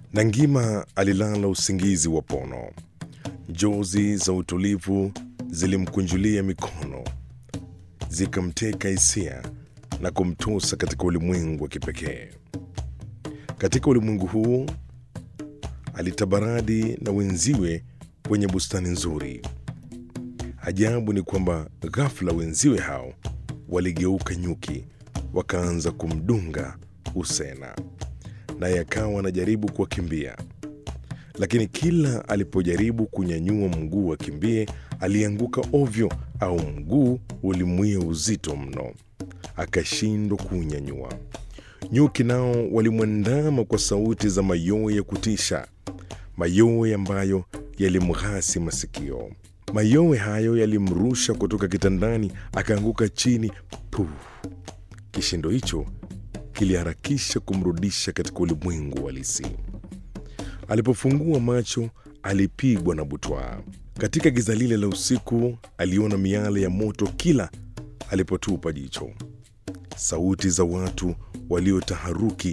Nangima alilala usingizi wa pono. Njozi za utulivu zilimkunjulia mikono, zikamteka hisia na kumtosa katika ulimwengu wa kipekee. Katika ulimwengu huu alitabaradi na wenziwe kwenye bustani nzuri. Ajabu ni kwamba ghafla wenziwe hao waligeuka nyuki, wakaanza kumdunga Usena, naye akawa anajaribu kuwakimbia, lakini kila alipojaribu kunyanyua mguu akimbie, alianguka ovyo, au mguu ulimwia uzito mno, akashindwa kuunyanyua. Nyuki nao walimwandama kwa sauti za mayowe ya kutisha, mayowe ambayo yalimghasi masikio. Mayowe hayo yalimrusha kutoka kitandani, akaanguka chini. Puh! Kishindo hicho kiliharakisha kumrudisha katika ulimwengu halisi. Alipofungua macho, alipigwa na butwaa. Katika giza lile la usiku, aliona miale ya moto kila alipotupa jicho. Sauti za watu waliotaharuki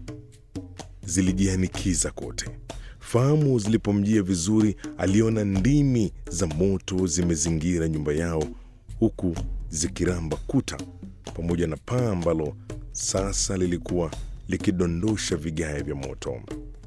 zilijianikiza kote. Fahamu zilipomjia vizuri, aliona ndimi za moto zimezingira nyumba yao, huku zikiramba kuta pamoja na paa ambalo sasa lilikuwa likidondosha vigae vya moto.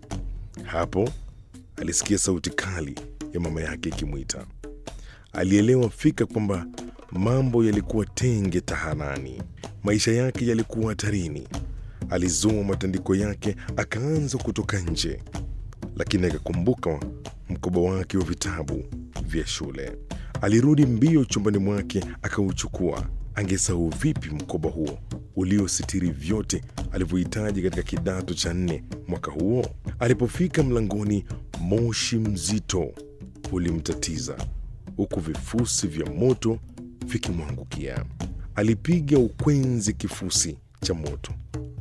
Hapo alisikia sauti kali ya mama yake ikimwita. Alielewa fika kwamba mambo yalikuwa tenge tahanani, maisha yake yalikuwa hatarini. Alizoa matandiko yake akaanza kutoka nje, lakini akakumbuka mkoba wake wa vitabu vya shule. Alirudi mbio chumbani mwake akauchukua. Angesahau vipi mkoba huo uliositiri vyote alivyohitaji katika kidato cha nne mwaka huo? Alipofika mlangoni, moshi mzito ulimtatiza huku vifusi vya moto vikimwangukia. Alipiga ukwenzi kifusi cha moto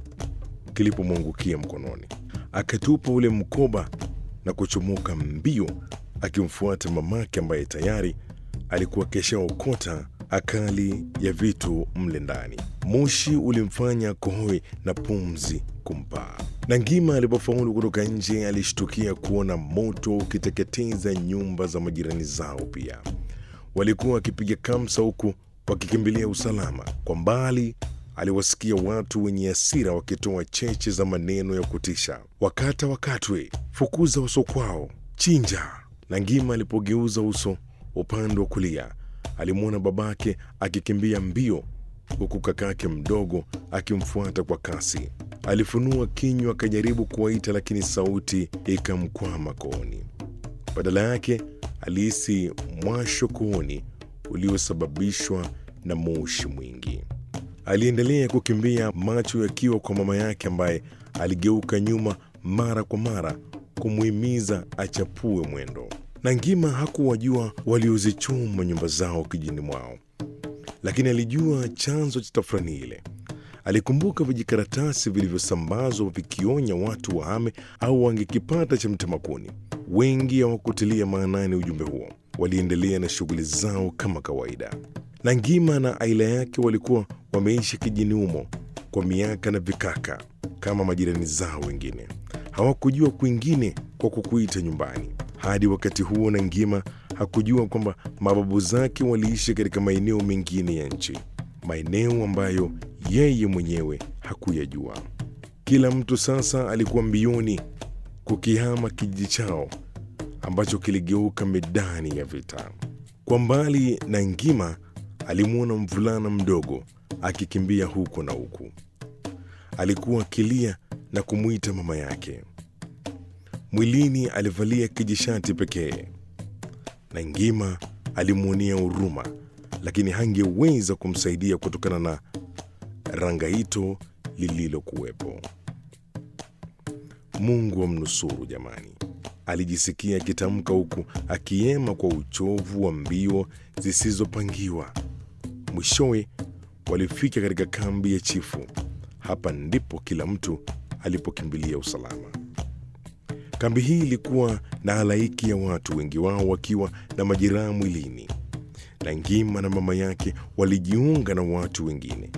kilipomwangukia mkononi, akatupa ule mkoba na kuchomoka mbio, akimfuata mamake ambaye tayari alikuwa keshaokota akali ya vitu mle ndani. Moshi ulimfanya kohoe na pumzi kumpaa. Nangima alipofaulu kutoka nje, alishtukia kuona moto ukiteketeza nyumba za majirani zao. Pia walikuwa wakipiga kamsa huku wakikimbilia usalama. Kwa mbali aliwasikia watu wenye hasira wakitoa cheche za maneno ya kutisha: wakata wakatwe, fukuza uso kwao, chinja. Nangima alipogeuza uso upande wa kulia alimwona babake akikimbia mbio huku kakake mdogo akimfuata kwa kasi. Alifunua kinywa akajaribu kuwaita, lakini sauti ikamkwama kooni. Badala yake alihisi mwasho kooni uliosababishwa na moshi mwingi. Aliendelea kukimbia, macho yakiwa kwa mama yake ambaye aligeuka nyuma mara kwa mara kumuhimiza achapue mwendo. Nangima hakuwajua waliozichoma nyumba zao kijini mwao, lakini alijua chanzo cha tafrani ile. Alikumbuka vijikaratasi vilivyosambazwa vikionya watu wahame au wangekipata cha mtemakuni. Wengi hawakutilia maanani ujumbe huo, waliendelea na shughuli zao kama kawaida. Nangima na aila yake walikuwa wameishi kijini humo kwa miaka na vikaka kama majirani zao wengine. Hawakujua kwingine kwa kukuita nyumbani. Hadi wakati huo Nangima hakujua kwamba mababu zake waliishi katika maeneo mengine ya nchi, maeneo ambayo yeye mwenyewe hakuyajua. Kila mtu sasa alikuwa mbioni kukihama kijiji chao ambacho kiligeuka medani ya vita. Kwa mbali, Nangima alimwona mvulana mdogo akikimbia huko na huku. Alikuwa akilia na kumwita mama yake. Mwilini alivalia kijishati pekee. Nangima alimwonea huruma, lakini hangeweza kumsaidia kutokana na rangaito lililokuwepo. Mungu amnusuru jamani, alijisikia akitamka huku akiema kwa uchovu wa mbio zisizopangiwa. Mwishowe walifika katika kambi ya chifu. Hapa ndipo kila mtu alipokimbilia usalama. Kambi hii ilikuwa na halaiki ya watu, wengi wao wakiwa na majeraha mwilini. Nangima na mama yake walijiunga na watu wengine